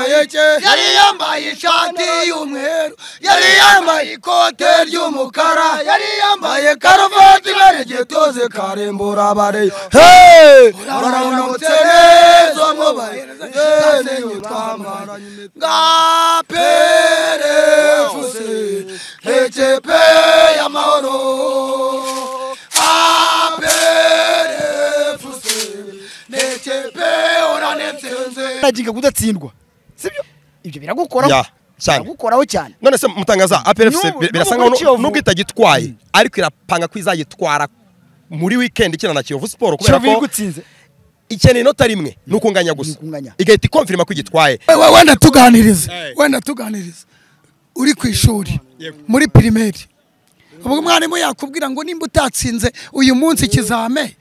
amayeke yari yambaye ishati y'umweru yari yambaye ikote ry'umukara yari yambaye karuvati iberegeye toze karembura abareyo Hey! baramutse neza mubayezenyu twamaranye nga perefuse hecepe y'amahoro aperefuse necepe uranetsenze uragiga kudatsindwa sibyo ibyo biragukoraho Ya, cyane. biragukoraho cyane none se mutangaza N'ubu- APRFC bi- n'ubu birasa kuri nkaho Kiyovu. nubwo itagitwaye ariko irapanga ko izagitwara muri weekend ikina na Kiyovu Sport kubera kiyovu ko igutsinze ikeneye inota rimwe ni ukunganya gusa ukunganya. igahita ikomfirima ko igitwaye We- wenda tuganirize Eh. wenda tuganirize uri ku ishuri muri pirimeri ubwo mwarimu yakubwira ngo nimba utatsinze uyu munsi ikizame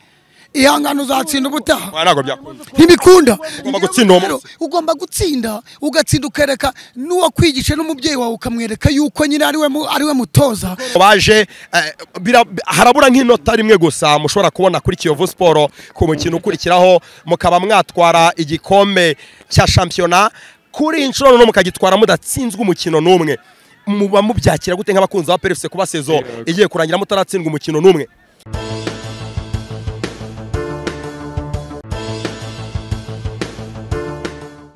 ihangane uzatsinda ubutaha Wa, ntabwo byakunda ntibikunda Ugomba gutsinda uwo munsi. ugomba gutsinda ugatsinda ukereka n'uwakwigisha n'umubyeyi wawe ukamwereka yuko nyine ariwe mu- ariwe mutoza baje eh, bira- harabura nk'inota rimwe gusa mushobora kubona kuri Kiyovu Sport ku mukino ukurikiraho mukaba mwatwara igikombe cya shampiyona kuri inshuro none mukagitwara mudatsinzwe umukino n'umwe muba mubyakira gute nk'abakunzi ba PFC kuba sezo igiye kurangira mutaratsindwa umukino n'umwe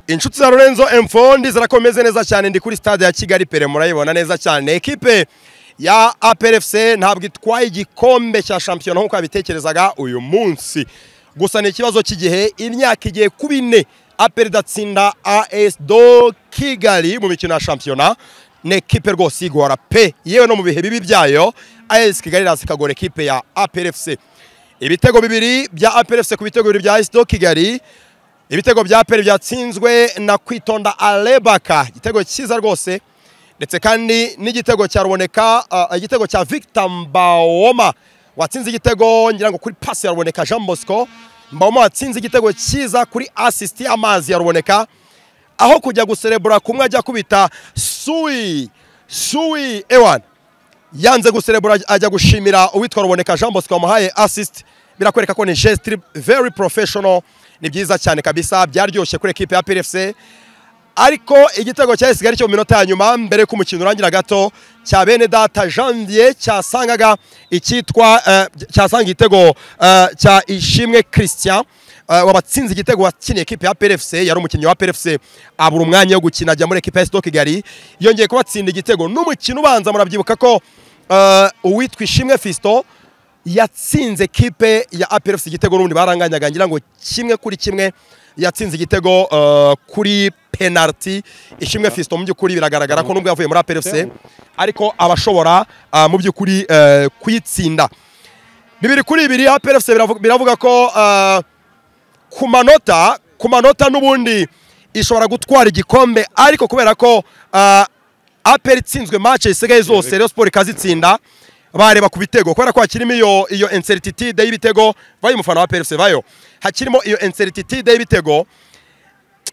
inshuti za Lorenzo Mfondi zirakomeze neza cyane ndi kuri stade ya Kigali Pere murayibona neza cyane ekipe ya APRFC ntabwo itwaye igikombe cya shampiyona nk'uko yabitekerezaga uyu munsi gusa ni ikibazo cy'igihe imyaka igiye kuba ine APR idatsinda AS do Kigali mu mikino ya shampiyona ni ekipe rwose igora pe yewe no mu bihe bibi byayo AS Kigali iraza ikagora ekipe ya APRFC ibitego bibiri bya APRFC ku bitego bibiri bya AS do Kigali ibitego bya peri byatsinzwe na kwitonda arebaka igitego cyiza rwose ndetse kandi n'igitego cya ruboneka ah, igitego cya victor mbawoma watsinze igitego ngira ngo kuri pasi ya ruboneka jean bosco mbawoma watsinze igitego cyiza kuri asisiti y'amazi ya ruboneka aho kujya guserebura kumwe ajya kubita suwi suwi ewan yanze guserebura ajya gushimira uwitwa ruboneka jean bosco wamuhaye assist birakwereka ko ni gestire very professional ni byiza cyane kabisa byaryoshye kuri ekipe ya PFC ariko igitego cya Kigali cyo mu minota ya nyuma mbere ko umukino urangira gato cya bene data janvier cyasangaga icyitwa eh, cyasanga igitego eh, cya ishimwe christian eh, wabatsinze igitego wakiniye ekipe ya PFC yari umukinnyi wa PFC abura umwanya wo gukina ajya muri ekipe ya Stoke Kigali yongeye kubatsinda igitego n'umukino ubanza murabyibuka ko eh, uwitwa ishimwe Fiston yatsinze kipe ya APRFC igitego n'ubundi baranganyaga ngira ngo kimwe kuri kimwe yatsinze igitego eh, kuri penalty ishimwe Fiston mu by'ukuri biragaragara ko nubwo yavuye muri APRFC ariko abashobora mu by'ukuri eh, kuyitsinda bibiri kuri bibiri APRFC biravu- biravuga ko eh, ku manota ku manota n'ubundi ishobora gutwara igikombe ariko kubera ko ah, APR itsinzwe match zisigaye zose Rayon Sport ikazitsinda bareba ku bitego kubera ko hakirimo iyo iyo incertitude y'ibitego bayo umufana wa PFC bayo hakirimo iyo incertitude y'ibitego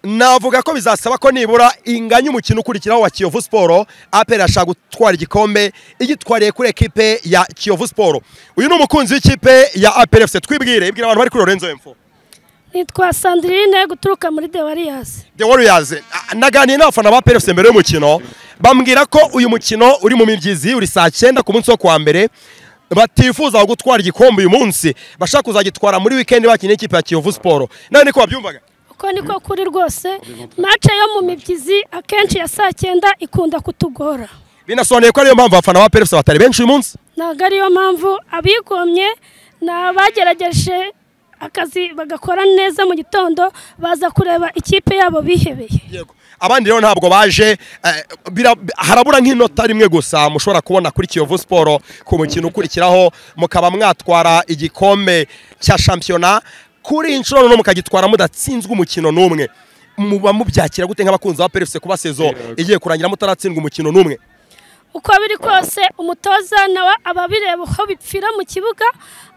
navuga ko bizasaba ko nibura inganya umukino ukurikiraho wa Kiyovu Sport APR ashaka gutwara igikombe igitwariye kuri ekipe ya Kiyovu Sport uyu ni umukunzi w'ikipe ya APR FC twibwire ibwira abantu bari kuri Lorenzo Mfo nitwa sandirine guturuka muri de wariyasi The Warriors Ah, naganiye n'abafana ba PFC mbere y'umukino bambwira ko uyu mukino uri mu mibyizi uri saa cyenda ku munsi wo kuwa mbere batifuza gutwara igikombe uyu munsi bashaka kuzagitwara muri weekend bakinnye ikipe ya Kiyovu Sport nawe niko wabyumvaga uko niko kuri rwose mace yo mu mibyizi akenshi ya saa cyenda ikunda kutugora binasobanuye ko ariyo mpamvu abafana ba PFC batari benshi uyu munsi ntabwo ariyo mpamvu abigomye ni abagerageje akazi bagakora neza mu gitondo baza kureba ikipe yabo bihebeye Yego. abandi rero ntabwo baje eh, bira- harabura nk'inota rimwe gusa mushobora kubona kuri Kiyovu Sport ku mukino ukurikiraho mukaba mwatwara igikombe cya shampiyona kuri inshuro none mukagitwara mudatsinzwe umukino n'umwe muba mubyakira gute nk'abakunzi ba PFC kuba sezo igiye kurangira mutaratsindwa umukino n'umwe uko biri kose umutoza nawe aba abireba uko bipfira mu kibuga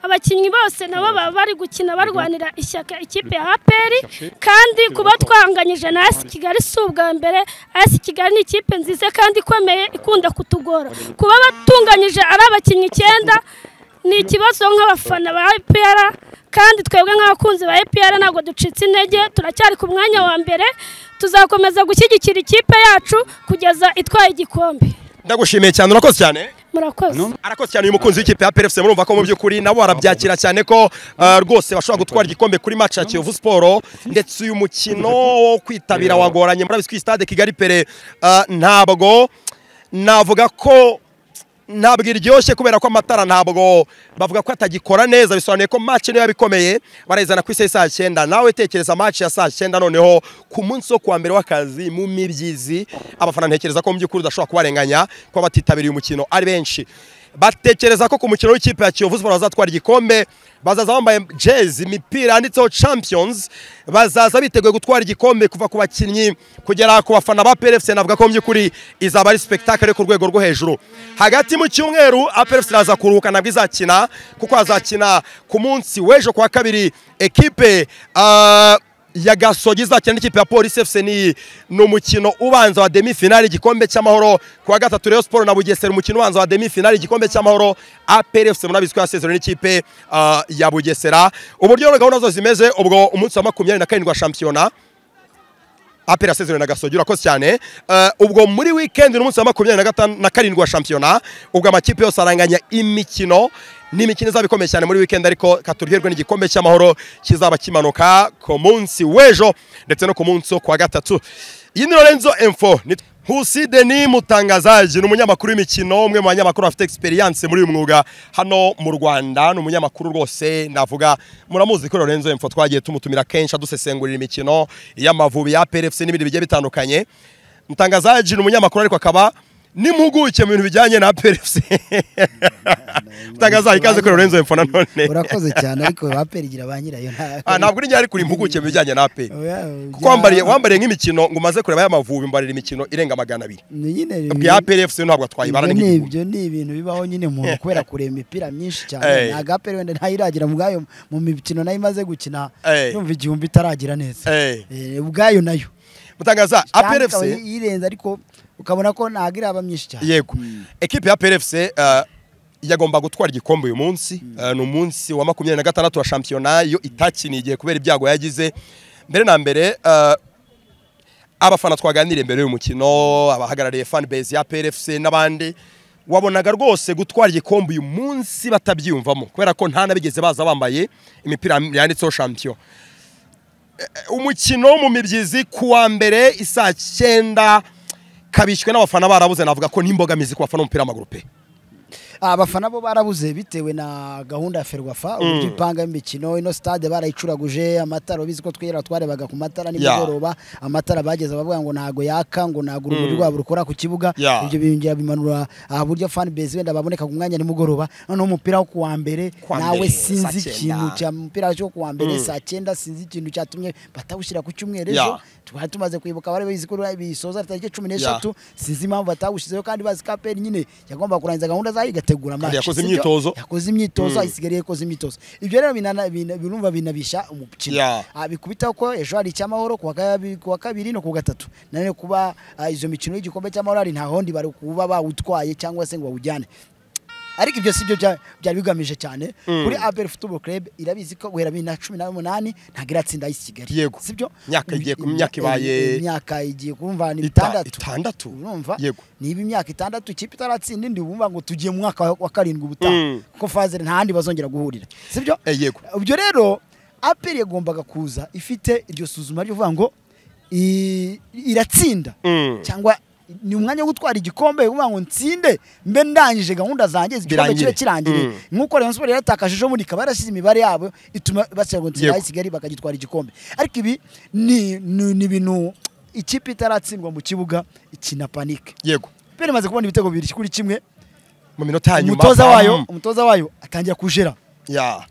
abakinnyi bose nabo baba bari gukina barwanira ishyaka ikipe ya aperi kandi kuba twanganyije na asi kigali si ubwa mbere asi kigali ni ikipe nziza kandi ikomeye ikunda kutugora kuba batunganyije ari abakinnyi icyenda ni ikibazo nk'abafana ba epr kandi twebwe nk'abakunzi ba epr ntabwo ducitse intege turacyari ku mwanya wa mbere tuzakomeza gushyigikira ikipe yacu kugeza itwaye igikombe ndagushimiye cyane urakoze cyane murakoze arakoze cyane uyu mukunzi w'ikipe ya PFC murumva ko mu by'ukuri nabo barabyakira cyane ko uh, rwose bashobora gutwara igikombe kuri match ya Kiyovu Sport ndetse uyu mukino wo kwitabira wagoranye murabizi ko stade Kigali Pere uh, ntabwo navuga ko ntabwo iryoshye kubera ko amatara ntabwo bavuga ko atagikora neza bisobanuye ko match niyo yabikomeye barayizana ku isi ya saa cyenda nawe tekereza match ya saa cyenda noneho ku munsi wo kuwa mbere w'akazi mu mibyizi abafana ntekereza ko mu by'ukuri udashobora kubarenganya kuba batitabiriye umukino ari benshi batekereza ko ku mukino w'ikipe ya Kiyovu Sport bazatwara igikombe bazaza bambaye jezi imipira yanditseho champions bazaza biteguye gutwara igikombe kuva ku bakinnyi kugera ku bafana ba PFC navuga ko mu by'ukuri izaba ari spectacle yo ku rwego rwo hejuru hagati mu cyumweru APFC iraza kuruhuka nabwo izakina kuko hazakina ku munsi w'ejo ku wa kabiri ekipe ah, ya gasogi izakina n'ikipe ya polisi fc ni ni umukino ubanza wa demi finali igikombe cy'amahoro ku wa gatatu rayon siporo na bugesera umukino ubanza wa demi finali igikombe cy'amahoro apr fc murabizi ko yasezerewe n'ikipe ah, ya bugesera uburyo rero gahunda zose zimeze ubwo umunsi wa makumyabiri na karindwi wa shampiyona apera sezerewe na gasogi urakoze cyane Uh, ubwo muri weekend n'umunsi wa makumyabiri na gatanu na karindwi wa shampiyona ubwo amakipe yose aranganya imikino ni imikino izaba ikomeye cyane muri weekend ariko katuryoherwe n'igikombe cy'amahoro kizaba kimanuka ku munsi w'ejo ndetse no ku munsi wo kuwa gatatu iyi ni lorenzo info Ni- Nkusi Denis Mutangazaji ni umunyamakuru w'imikino umwe mu banyamakuru bafite experience muri uyu mwuga hano mu Rwanda ni umunyamakuru rwose ndavuga muramuzi ko Lorenzo Info twagiye tumutumira kenshi adusesengurira imikino y'amavubi ya PFC n'ibindi bigiye bitandukanye Mutangazaji ni umunyamakuru ariko akaba n'impuguke mu bintu bijyanye na PFC Mutangazaji ikaze kuri Lorenzo Info nanone urakoze cyane ariko aperi igira ba nyirayo ntabwo Ah, ntabwo n'igihe ari kuri impuguke mu bijyanye na APR kuko Oya, wambariye oya. wambariye nk'imikino ngo umaze kureba y'amavubi mbarira imikino irenga magana abiri Ni nyine bwa APR FC ntabwo twayibara ibyo ni n'igihugu ibyo ni ibintu bibaho nyine umuntu kubera kureba imipira myinshi cyane Eh. ntabwo aperi wenda ntayiragira mu bwayo mu mikino nayo imaze gukina Eh. yumva igihumbi itaragira neza Eh. Eh, ubwayo nayo mutangaza APR Cyangwa ikaba FC yirenze ariko ukabona ko ntabwo iraba myinshi cyane yego ekipe ya APR FC eh, yagomba gutwara igikombe uyu munsi Eh, ni umunsi wa makumyabiri na gatandatu wa shampiyona yo itakiniye igihe kubera ibyago yagize mbere na mbere eh, abafana twaganiriye mbere y'uyu mukino abahagarariye fan base ya PFC n'abandi wabonaga rwose gutwara igikombe uyu munsi batabyiyumvamo kubera ko nta nabigeze baza bambaye imipira yanditseho champion Eh, eh, umukino wo mu mibyizi ku wa mbere isaa cyenda kabishywe n'abafana barabuze navuga ko n'imbogamizi ku bafana b'umupira w'amaguru pe abafana bo barabuze bitewe na gahunda ya ferwafa uburyo ipanga imikino ino stade barayicuraguje amatara bizi ko twera twarebaga ku matara nimugoroba amatara bageze bavuga ngo ntago yaka ngo ntago urumuri rwabo rukora ku kibuga Yeah. ibyo biyongera bimanura ah, buryo fan base wenda baboneka ku mwanya nimugoroba noneho umupira wo kuwa mbere Kuwa nawe mbere, saa sinzi cyenda. ikintu cya umupira wo kuwa mbere saa cyenda sinzi ikintu cyatumye batawushyira ku cyumweru ejo Yeah. twari tumaze kwibuka bari bizi ko bisoza tariki cumi Yeah. n'eshatu sinzi impamvu batawushyizeho kandi bazi ko aperi nyine yagombaga kurangiza gahunda zayo igategura match yakoze sibyo? imyitozo. yakoze imyitozo isigariye yakoze imyitozo ibyo rero binana- bina- birumva binabisha umukino Yeah. Ah, bikubita ko ejo hari icyamahoro ku wa kabi- ku wa kabiri no ku wa gatatu nanone kuba ah, izo mikino y'igikombe cy'amahoro hari nta hondi bari kuba bawutwaye cyangwa se ngo bawujyane ariko ibyo si byo bya- byari bigamije cyane kuri abel football club irabizi ko guhera bibiri na cumi na munani ntabwo iratsinda ay'isi kigali Yego. sibyo Imyaka igiye ku- imyaka Imya- ibaye- imyaka igiye kumva ni Ita- itandatu itandatu? urumva Yego. niba imyaka itandatu ikipe itaratsinda indi bumva ngo tugiye mu mwaka wa karindwi ubutaha Mm. kuko fazere nta handi bazongera guhurira sibyo Eh, yego. ibyo rero aperi yagombaga kuza ifite iryo suzuma ryo kuvuga ngo i- iratsinda Mm. cyangwa ni umwanya wo gutwara igikombe kuvuga ngo nsinde mbe ndangije gahunda zanjye igikombe Birangire. kibe kirangire Mm. nk'uko Rayon Sports yaratakaje muri ikaba yarashyize imibare yabo ituma bashyira ngo Yego. ntsinda Kigali bakagitwara igikombe ariko ibi ni ni ni ibintu ikipe itaratsindwa mu kibuga ikina panike yego pere imaze kubona ibitego bibiri kuri kimwe mu minota ya nyuma umutoza bam. wayo umutoza wayo atangira kujera ya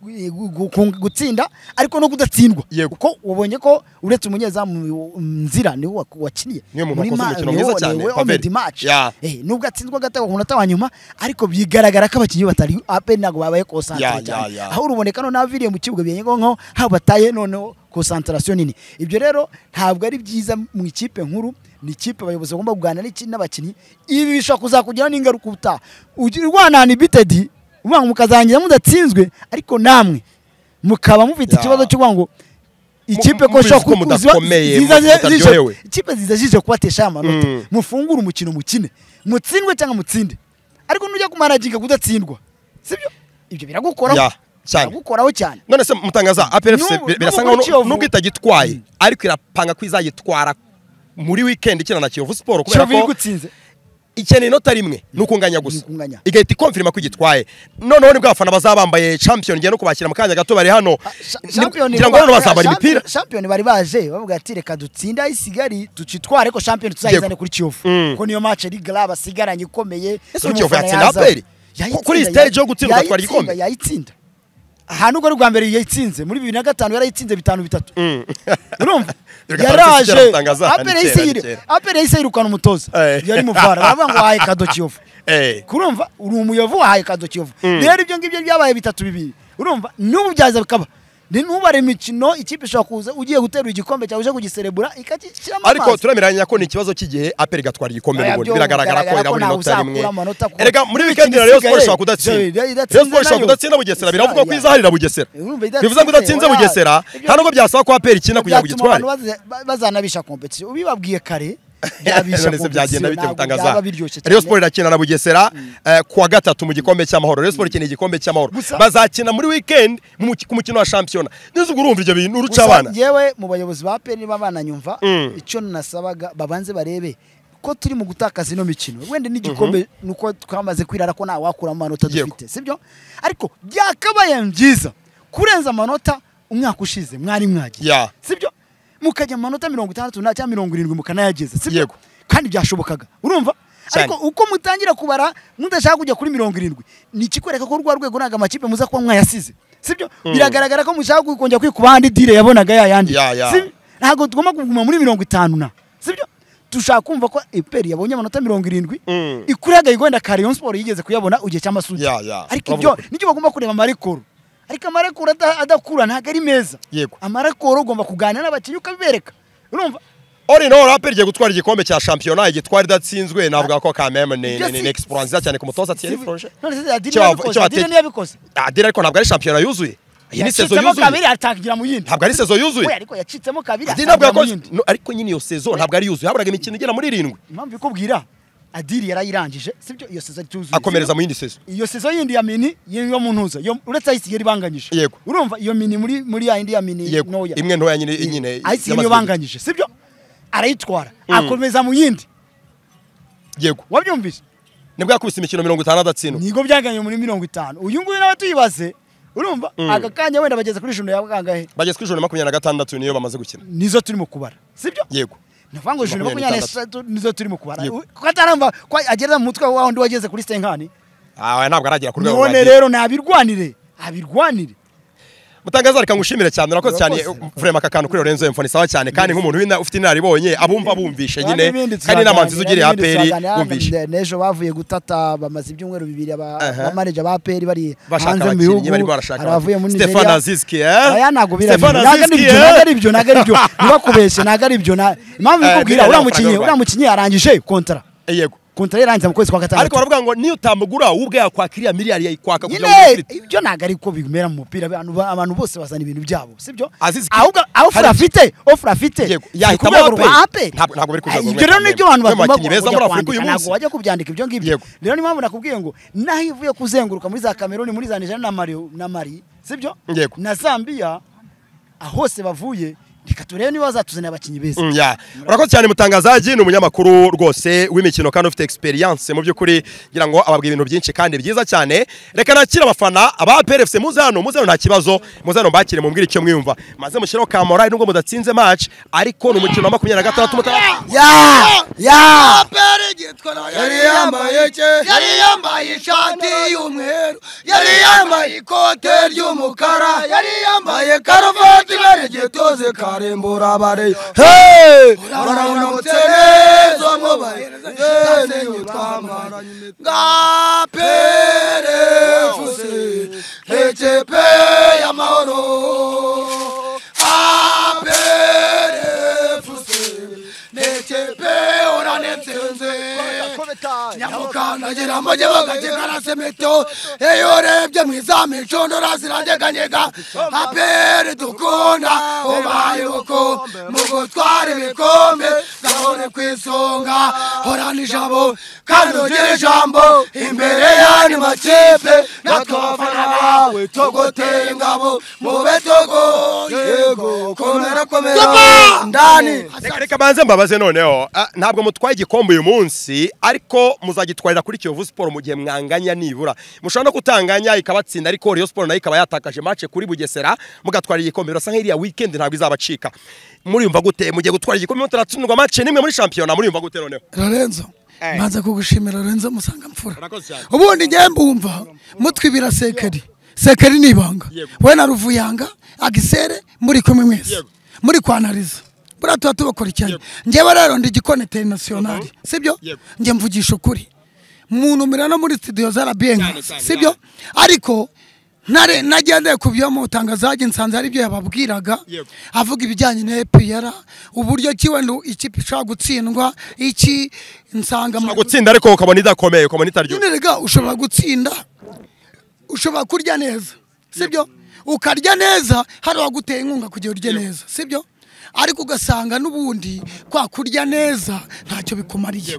gu- gu- gu- gutsinda ariko no kudatsindwa Yego. kuko wabonye ko uretse umunyezamu nzira niwe wa- wakiniye Niwe muntu Muri wakoze ma- umukino niwe- mwiza cyane, niwe Pavel. omed match Yeah. Eh, nubwo atsindwa agatego ku munota wa nyuma ariko bigaragara ko abakinnyi batari ape ntabwo babaye Yeah, konsantere cyane yeah, yeah. aho uruboneka noneho aviriye mu kibuga biyenye ko nkaho haba bataye noneho konsantarasiyo nini ibyo rero ntabwo ari byiza mu ikipe nkuru ni ikipe abayobozi bagomba kuganira n'iki- n'abakinnyi ibi bishobora kuzakugiraho n'ingaruka ubutaha Ugi- urwanana ibitedi uvuga ngo mukazarangira mudatsinzwe ariko namwe mukaba mufite Ya. ikibazo cyo kuvuga ngo ikipe ko muzi ishobora ko kuba- mudakomeye, ziza- ziza- mutaryohewe. ikipe zizajije kubatesha amanota Mm. mufungure umukino mukine mutsindwe cyangwa mutsinde ariko nujya kumaraginga kudatsindwa sibyo ibyo biragukoraho Ya, cyane. biragukoraho cyane none se mutangaza APRFC N'ubu- bi- birasa n'ubu kuri nkaho Kiyovu- nubwo itagitwaye ariko irapanga ko izagitwara muri weekend ikina na Kiyovu Sport kubera kiyovu ko igutsinze ikeneye inota rimwe ni ukunganya gusa Ni ukunganya. igahita ikonfirima ko igitwaye noneho nibwo abafana bazaba bambaye champion ngiye no kubakira mu kanya gato bari hano Sha- Ni- shampiyoni ngira ngo hano bari- bazabara shampiyoni- imipira shampiyoni bari baje bavuga ati reka dutsinde aho isigari tucitware ariko shampiyoni tuzayizane Yego. kuri kiyovu Mm. ko niyo match rigara basigaranye ikomeye Ese y'umufana Kiyovu yatsinda yaza. APR? Yayitsinda, Kuri iyi stage yo yayi- gutsindwa atwara yayitsinda, igikombe? yayitsinda aha nubwo ari ubwa mbere yayitsinze muri bibiri na gatanu yarayitsinze bitanu bitatu urumva Reka tariki yaraje kera mutangaza, ni apere kera, yahise ni yiri- kera. apere yahise yirukana umutoza Eh. yari mu vara baravuga ngo wahaye kado kiyovu Eh. kurumva uri umuyovu wahaye kado kiyovu rero ibyo ngibyo byabaye bitatu bibiri urumva n'ubu byaza bikaba Ni ntubare imikino ikipe ishobora kuza ugiye guterura igikombe cyawe uje kugiserebura ikagishyiramo ariko amazi turameranya ko ni ikibazo cy'igihe APR igatwara igikombe Oya, mu buntu byo biragaragara ko bigaragara ko irabona ntawe inota rimwe uzakura amanota kuko- erega muri weekend na Imikino Rayon Sport isigaye, ishobora kudatsinda iyo idatsinze Rayon Sport ishobora nayo- kudatsinda Bugesera biravuga ko Oya. izaharira Bugesera Urumva idatsinze, bivuze ngo idatsinze oya. Bugesera Ibyo- nta nubwo byasaba ko APR ikina kugira ngo byatuma igitware abantu baze- ba- bazanabisha kompetisiyo ubibabwiye kare byabisha none se byagenda kompetisiyo bite ntabwo mutangaza byaba biryoshye Rayon cyane Sport irakina na Bugesera eh, kuwa gatatu mu gikombe cy'amahoro Rayon Sport ikina igikombe cy'amahoro Gusa- bazakina muri weekend mu muki- ku mukino wa shampiyona nzi ngo urumva ibyo bintu uruca Gusa abana Yewe mu bayobozi ba PN niba bananyumva Mm. icyo nasabaga babanze barebe ko turi mu gutakaza ino mikino wenda n'igikombe nuko twamaze kwirara ko ntawakuramo amanota Yego. dufite sibyo ariko byakabaye byiza kurenza amanota umwaka ushize mwari mwagiye Ya. sibyo mukajya mu manota mirongo itandatu na cyangwa mirongo irindwi mukanayageza sibyo Yego. kandi byashobokaga urumva Cyane. ariko uko mutangira kubara mudashaka kujya kuri mirongo irindwi ni ikikwereka ko rwa rwego ntabwo amakipe muza kuba mwayasize sibyo biragaragara ko mushaka kongera kwikuba ahandi dire yabonaga ya yandi Ya, ya. Si- ntabwo tugomba kuguma muri mirongo itanu na sibyo dushaka kumva ko eperi yabonye amanota mirongo irindwi Mm. ikuragaye wenda kariyon siporo yigeze kuyabona igihe cy'amasugi Ya, ya. ariko Uravuga ibyo ukuri. nicyo bagomba kureba amarekoro ariko amarekoro ada- adakura ntabwo ari meza Yego. amarekoro ugomba kuganira n'abakinnyi ukabibereka urumva All in all APR igiye gutwara igikombe cya shampiyona igitwara idatsinzwe navuga ko quand même ni Ibyo ni- si- ni exploit nziza cyane ku mutoza Thierry Si- Froger none se Adil Icyo wavu- yabikoze, icyo Adil watetse- ntiyabikoze. Adil ariko ntabwo ari shampiyona yuzuye iyi ni sezo yacitsemo kabiri yuzuye atangira mu yindi ntabwo ari sezo yuzuye we ariko yacitsemo kabiri Adil ntabwo atangira mu yakoze yindi No, ariko nyine iyo sezo ntabwo ari yuzuye haburaga imikino igera muri irindwi impamvu ikubwira adiri yarayirangije sibyo iyo sezo ituzuye akomereza mu yindi sezo iyo sezo yindi ya mini yo mu ntuza yo uretse ayisigari banganyije Yego. urumva iyo mini muri muri ya yindi ya mini Yego, ntoya imwe ntoya nyine- nyine ayisigari niyo y'amasezo. banganyije sibyo arayitwara akomeza mu yindi yego wabyumvise nibwo yakubise imikino mirongo itanu adatsindwa nigo byaganye muri mirongo itanu uyu nguyu nawe tuyibaze urumva aka kanya wenda bageze kuri ijana ya kangahe bageze kuri ijana na makumyabiri na gatandatu niyo bamaze gukina nizo turimo kubara sibyo yego navuga ngo ijana Makumyabiri makumyabiri n'itandatu. n'eshatu nizo turimo kubara Yego. ko ataramba ko agera mu mutwe wa wundi wageze kuri senkani aha ntabwo aragera ku rwego none rwagiye rero nabirwanire abirwanire mutangaza reka ngushimire cyane urakoze cyane Urakoze, urakoze. vurema aka kantu kuri Lorenzo Mfoni sawa cyane kandi nk'umuntu w'ina- ufite inararibonye abumva bumvishe nyine n'ibindi kandi inama nziza ugiriye tuzaganira, n'ibindi aperi tuzaganira. bumvishe Ne- n'ejo bavuye gutata bamaze ibyumweru bibiri aba- Aha. abamaneja ba aperi bari Bashaka hanze mu abakinnyi, bihugu barimo barashaka hari abavuye muri Stefan Aziski, eh? aya ntabwo biriya Stefan bintu. Ntabwo ari Aziski, ibyo, eh? ntabwo ari ibyo ntabwo ari ibyo ntibakubeshye ntabwo ari ibyo na- impamvu Eh, ikubwira uriya biriya ni amafaranga mukinnyi y'u uriya Rwanda. mukinnyi yarangije kontara yego kontara yarangiza mu kwezi kwa gatandatu ariko baravuga ngo niyo utamugura wowe ubwe yakwaka iriya miliyari yayikwaka kugira ngo nyine uyifite. ibyo ntabwo ari ko bimera mu mupira abantu ba- abantu bose bazana ibintu byabo sibyo Aziz Ki- ahubwo aho ofura hari- afite ofura afite Yego, ni yahitamo ku rwego rwa APR. APR. Ntabwo- ntabwo biri ku rwego ibyo rwa rero ni Afurika. byo abantu Bamwe mu bagomba bakinnyi beza kujya muri Afurika uyu kwandika, munsi. ntabwo bajya kubyandik ibyo ngibyo Yego. rero niyo mpamvu nakubwiye ngo naho ivuye kuzenguruka muri za kameruni muri za nigeria na mari na mari sibyo Yego. na zambia aho hose bavuye reka turebe niba bazatuzanira abakinnyi beza Mm, yeah. urakoze cyane mutangazaji ni umunyamakuru rwose w'imikino kandi ufite experience mu by'ukuri ngira ngo ababwira ibintu byinshi kandi byiza cyane reka nakire abafana aba PRFC muze hano muze hano nta kibazo muze hano mbakire mumbwire icyo mwiyumva maze mushireho ka morali nubwo mudatsinze match ariko ni umukino wa makumyabiri na gatandatu muta ya ya aperi gitwara yari yambaye ke yari yambaye ishati y'umweru yari yambaye ikote ry'umukara yari yambaye karuvati ibara igituze karembura abareyo uraramutse neza mwubahe neza iyo twambaranye bwa perefuse ekipe y'amahoro aperefuse n'ekipe ora cyane nsenze nyamukandagira amajye bagajye karasemeto iyo urebye mu izamu inshundura ziranyeganyega aperi dukunda ubaye uko mu gutwara ibikombe gahore ku isonga horana ijabo kandi ugire ijambo imbere y'andi makipe natwe abafana bawe tugoteye ingabo mube tugoye yego komera komera ndani reka reka banze mbabaze noneho ah, ntabwo mutwaye igikombe uyu munsi ariko muzagitwarira kuri kiyovu siporo mu gihe mwanganya nibura mushobora no kutanganya ikabatsinda ariko riyo siporo nayo ikaba yatakaje mace kuri bugesera mugatwara igikombe birasa nk'iriya wikendi ntabwo izabacika muriyumva gute mugiye gutwara igikombe mutaratsindwa mace nimwe muri shampiyona muriyumva gute noneho lorenzo Eh. mbanza kugushimira lorenzo musangamfura Urakoze cyane. ubundi ngiye mbumva mutwibira sekeri sekeri ni ibanga Yego. we na ruvuyanga agisere muri kumwe mwese Yego. muri kwanariza buriya tuba tubakurikiranye Yego. ngewe rero ndi igikoneteri nasiyonari sibyo Yego. njye mvugisha ukuri muntumira no muri studio za Cyane, rabiyenka cyane, sibyo ariko ntare nagendeye ku byo mu itangazaje nsanze ari byo yababwiraga Yego. avuga ibijyanye na EPR uburyo ki wenda ikipe ishobora gutsindwa iki nsanga Ushobora gutsinda ariko ukabona idakomeye ukabona itaryoshye nyine rega ushobora gutsinda ushobora kurya neza sibyo ukarya neza hari uwaguteye inkunga kugira urye neza sibyo ariko ugasanga n'ubundi kwa kurya neza ntacyo bikumariye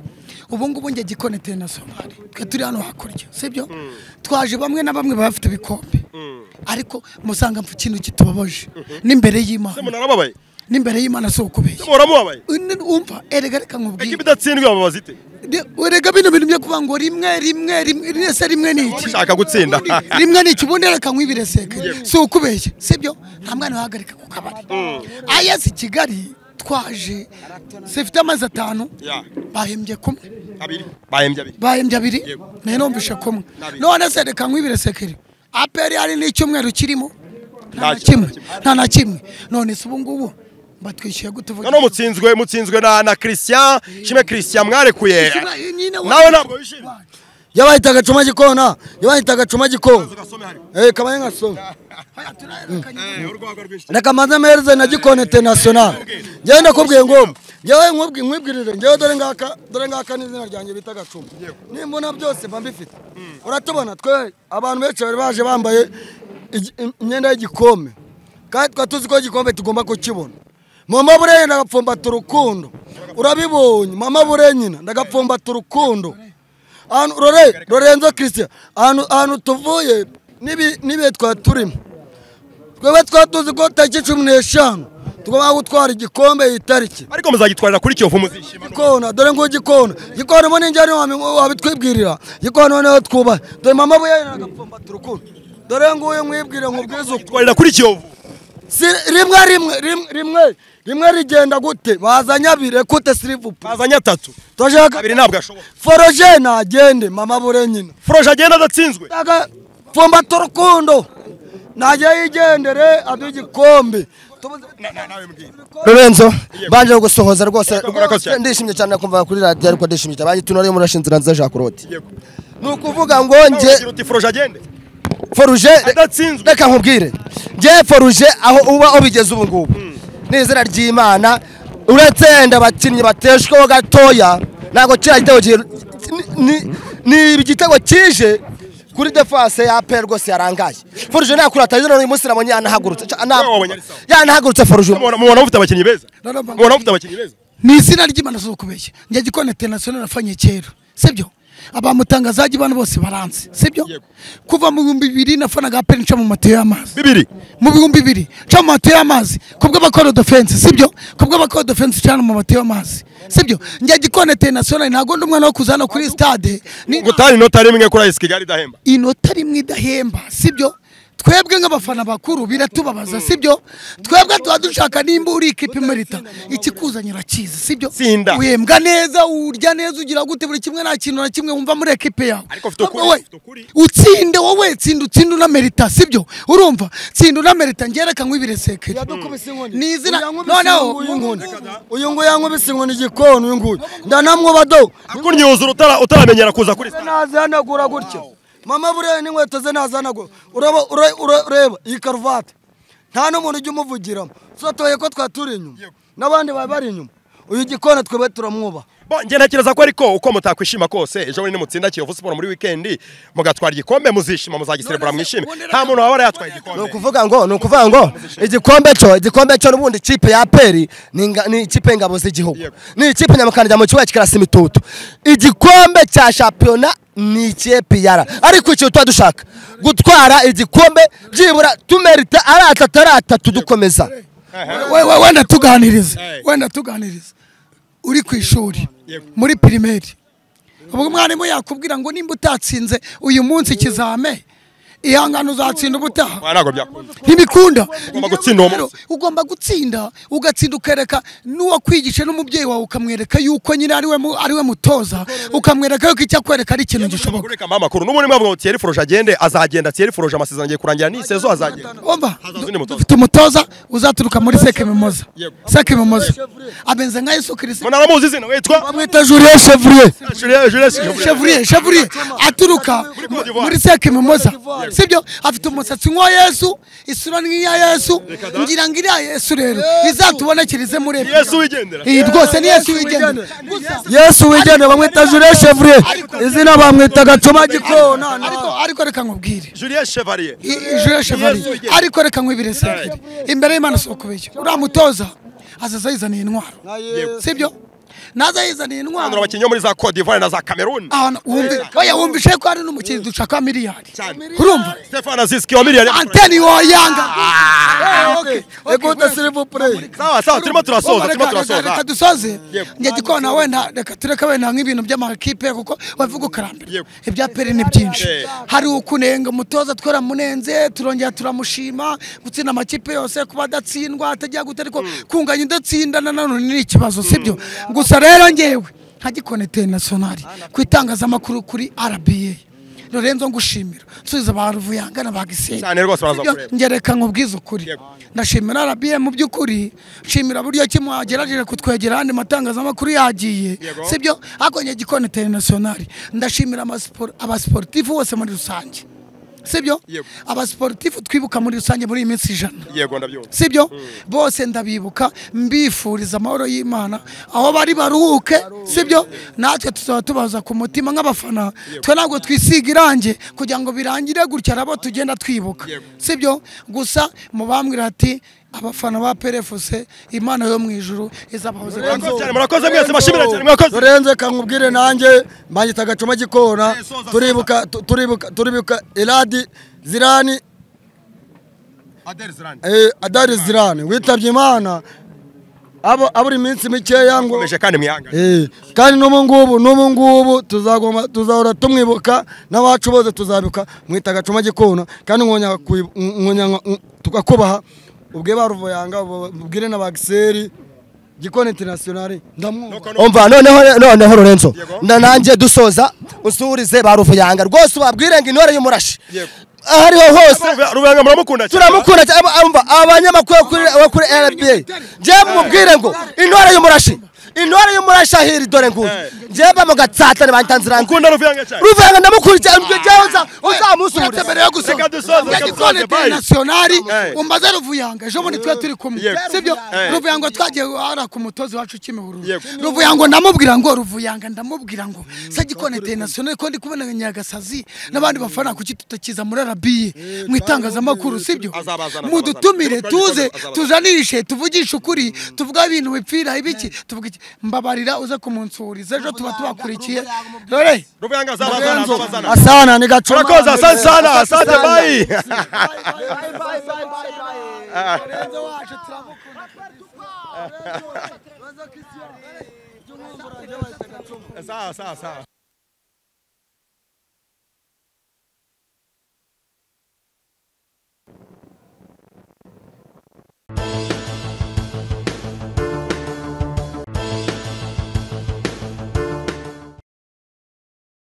ubu ngubu njye gikoni interinasiyonari twe turi hano hakurya sibyo twaje bamwe na bamwe baba bafite ibikombe ariko musanga mpfa ikintu kitubabaje n'imbere Se y'imana munarababaye n'imbere y'imana si ukubeshya se muramubabaye umva erega reka nkubwire ekipa idatsindwa yababaza ite Ndi- urega bino bintu byo kuvuga ngo rimwe rimwe rimwe rimwe rimwe ni iki ushaka gutsinda rimwe ni iki ubundi reka nkwibireseke si ukubeshya sibyo nta mwana wahagarika ku kabari ayasi kigali twaje zifite amezi atanu Ya. bahembye kumwe abiri bahembye abiri bahembye abiri Yego. nayo numvishe kumwe N'abiri. none se reka nkwibiresekere aperi hari n'icyumweru kirimo nta na Ntacyo. kimwe nta na kimwe none se ubu ngubu batwishyuye gute uvuga noneho mutsinzwe mutsinzwe na na christian shime christian mwarekuye Nyine wa- nawe ntabwo wishimye yabahita agacuma gikona yabahita agacuma gikona ugasome hariya eh kabaye nkasoma Oya, turahererekanya. urwagwa rwinshi reka mbanze mpereze na gikoni international ngewe ndakubwiye ngo ngewe nkubwi- nkwibwirire ngewe dore ngaka dore ngaka ni izina ryanjye bita gacuma nimbona byose mba mbifite uratubona twe abantu benshi bari baje bambaye igi- im- imyenda y'igikombe kandi twari tuzi ko igikombe tugomba kukibona mama bureye ndagapfumbata urukundo urabibonye mama bureye nyina ndagapfumbata urukundo ahantu rore lorenzo christian ahantu ahantu tuvuye n'ibi- n'ibihe twari turimo twebwe twari tuzi ko tariki cumi n'eshanu tugomba gutwara igikombe iyi tariki ariko muzagitwarira kuri kiyovu muzishima gikona dore ngo gikona gikona ubu ninjye wabitwibwirira gikona noneho twubahe dore mama we yagapfumba turukuru dore nguyu mwibwire nkubwize uko twarira kuri kiyovu si rimwe rimwe rimwe rimwe rimwe rigenda gute bazanye abiri kute sirivupu bazanye atatu turashaka abiri ntabwo ashoboka foroje nagende mama bure nyina foroje agenda adatsinzwe pfumba turukundo najye yigendere aduhe igikombe tubuze Na- na- nawe mbwira Lorenzo banje gusohoza rwose Yego, murakoze cyane. ndishimye cyane kumva kuri radiyo ariko ndishimye cyane bagiye tunari muri ashinzwe nziza Jacques Rodi yego ni ukuvuga ngo Nawe nge ugira uti foroje agende foruje adatsinzwe reka nkubwire nge foruje aho uba ubigeze ubu ngubu ni izina ry'Imana uratenda abakinnyi bateshweho gatoya ntabwo kiriya gitego gihe- ni- ni- ni igitego kije kuri defense ya APR rwose yarangaye foruje nakurataje none uyu munsi nabonye yanahagurutse Ca- na- Wowe wabonye ari sawa. yanahagurutse foruje mubona mubona mufite abakinnyi beza Narabaga- mubona mufite abakinnyi beza ni izina ry'imana zo kubeshya njya gikona international afanye kera sibyo abamutangazaji bano bose baranzi sibyo Yego. kuva mu bihumbi bibiri nafanaga aperi nca mu matiyo y'amazi bibiri mu bihumbi bibiri nca mu matiyo y'amazi kubw'abakora defense sibyo kubw'abakora defense cyane mu matiyo y'amazi sibyo njya gikona international ntabwo ndi umwana wo kuzana kuri stade ni gutanga inota rimwe kuri ayisi kigali idahemba inota rimwe idahemba sibyo twebwe nk'abafana bakuru biratubabaza sibyo twebwe tuba dushaka nimba uri ikipe imerita ikikuzanira kiza sibyo Tsinda. uhembwa neza urya neza ugira gute buri kimwe nta kintu na kimwe wumva muri ekipe yawe Ariko ufite ukuri, Wowe, ufite ukuri. utsinde wowe tsinda utsinda unamerita sibyo urumva tsinda unamerita ngereka nkwibiresekere ni izina noneho uyu nguyu yankubise inkoni igikona uyu nguyu ndanamwuba do akunyuza urutara utaramenyera kuza kuri stade nazihanagura gutya mama bureye n'inkweto ze nazihanagura uraba ura- ura- ureba iyi karuvati nta n'umuntu ujya umuvugiramo sotoye ko twari turi inyuma n'abandi bari bari inyuma uyu gikona twebwe turamwubaha Bo, njye ntekereza ko ariko uko mutakwishima kose ejo bundi nimutsinda Kiyovu Sport muri weekend mugatwara igikombe muzishima muzagiserebura mwishime nta muntu waba yatwaye ni igikombe ukuvuga ngo ni ukuvuga ngo igikombe cyo igikombe cyo n'ubundi ikipe ya peri ni inga- ni ikipe y'ingabo z'igihugu Yego. ni ikipe nyamukandira mu kibuga kirasa imitutu igikombe cya shampiyona ni icyepiyara ariko icyo tuba dushaka gutwara igikombe byibura tumerita ari atatu ari atatu dukomeza We- we- wenda tuganirize Hey. wenda tuganirize uri ku ishuri Yego. muri pirimeri ubwo mwarimu yakubwira ngo nimba utatsinze uyu munsi ikizame ihangane uzatsinda ubutaha Ah, ntabwo byakunda ntibikunda Ugomba gutsinda uwo munsi. ugomba gutsinda ugatsinda ukereka n'uwakwigisha n'umubyeyi wawe ukamwereka yuko nyine ariwe mu- ariwe mutoza ukamwereka yuko icyo akwereka ari ikintu gishoboka kureka mama makuru n'ubundi mwavuga ngo Thierry Foroge agende azagenda Thierry Foroge amasezerano agiye kurangira ni sezo azagenda Omba, Hazaza undi mutoza. dufite umutoza uzaturuka muri sekemimoza Yego. sekemimoza abenze nka yesu kirisito munaramuzi izina witwa bamwita Julien Chevrier Julien Julien chevrier chevrier aturuka Cote d'Ivoire. muri seke mimoza sibyo afite umusatsi nk'uwa yesu isura nk'iya yesu ngira ngo iriya yesu rero izatubonekerize muri Yesu wigendera iyi rwose ni yesu wigendera Gusa- Yesu wigende bamwita Julien Chevrier izina bamwita Gacuma gikona ariko ariko reka nkubwire Julien Chevalier I- Julien Chevalier. wigendera. ariko reka nkwibire sekere imbere y'imana si ukubeshya uriya mutoza azaza yizaniye intwaro sibyo naza yizaniye Hano intwaro abakinnyi bo muri za Cote d'Ivoire na za Cameroon ahantu wumvise oya wumvise ko hari n'umukinnyi dushaka wa miliyari Cyane. urumva Stefano Azizi wa miliyari anteni woyanga Écoute s'il vous plaît sawa sawa turimo turasoza turimo Reka- reka- reka turasoza dusoze Yego. njye gikona wenda reka tureke wenda nk'ibintu by'amakipe kuko bavuga ukarambira Yego. ibya peri ni byinshi Eh. hari ukunenga umutoza twaramunenze turongera turamushima gutsinda amakipe yose kuba adatsindwa atajya guta ariko kunganya udatsinda na none ni ikibazo sibyo gusa rero ngewe nka gikona interinasiyonari ku itangazamakuru kuri rba Lorenzo ngushimira nsubiza ba Ruvuyanga na ba Gisenyi cyane rwose baraza Sibyo, kureba ngereka nkubwize ukuri Yego. ndashimira RBA mu by'ukuri nshimira buryo ki mwagerageje kutwegera andi matangazamakuru yagiye Yego. sibyo ariko njye gikoni interinasiyonari ndashimira amasipor- abasiporutifu bose muri rusange sibyo Yego. abasiporutifu twibuka muri rusange muri iyi minsi ijana yego ndabyumva sibyo bose ndabibuka mbifuriza amahoro y'imana aho bari baruhuke sibyo natwe tuzaba tubaza ku mutima nk'abafana twe ntabwo twisiga irangi kugira ngo birangire gutya nabo tugenda twibuka Yego. sibyo gusa mubambwira ati abafana ba perefuse imana yo mu ijuru izabahoze Murakoze cyane, murakoze mwese bashimira cyane mwakoze Lorenzo kankubwire nanjye mbanyita Gacuma gikona turibuka tu- turibuka turibuka Eladi Zirani Adel Zirani eh, Adari Zirani witabye Imana abo aburi iminsi mikeya ngo ukomeje kandi mwihangane Eh, kandi n'ubu ngubu n'ubu ngubu tuzagoma tuzahora tumwibuka n'abacu bose tuzabibuka mwita Gacuma gikona kandi nkongera kwi- nkongera nko- tukakubaha ubwe baruvuyanga ubwire na bagiseri gikona internationale ndamwubaha umva noneho noneho lorenzo Yego. na nanjye dusoza usurize ba ruvuyanga rwose ubabwire ngo intore y'umurashi Yego. aho ariho hose rubanga muramukunda cyane turamukunda cyane aba- umva abanyamakuru bo kuri- bo kuri rba njyewe mubwire ngo intore y'umurashi intore y'umurashi ahiri dore nguyu njyewe bamugatsatane bantanzirangu ukunda ruvuyanga cyane ruvuyanga ndamukurikiye njyewe uza- uzamusuhuriza mbere yo gusoza Reka dusoze, reka gikoni dusoze, bye. internationali Eh. umbaze ruvuyanga ejo bundi twe turi kumwe Yego. sibyo Eh. ruvuyanga twagiye guhara ku mutozi wacu kimihururu Yego. ruvuyanga ndamubwira ngo ruvuyanga ndamubwira ngo se gikoni internationali ko ndi kubona nyagasazi n'abandi bafana kuki tutakiza muri arabiye mu itangazamakuru sibyo Azabazana, mudutumire azabazana. tuze Azabazana. tuzanishe tuvugishe ukuri tuvuga ibintu bipfira ibiki tuvuga iki mbabarira uze kumunsuriza ejo tuba tubakurikiye rore ruvuyanga azabazana azabazana asana ni Gacuma murakoze asante sana asante bayi sawa sawa sawa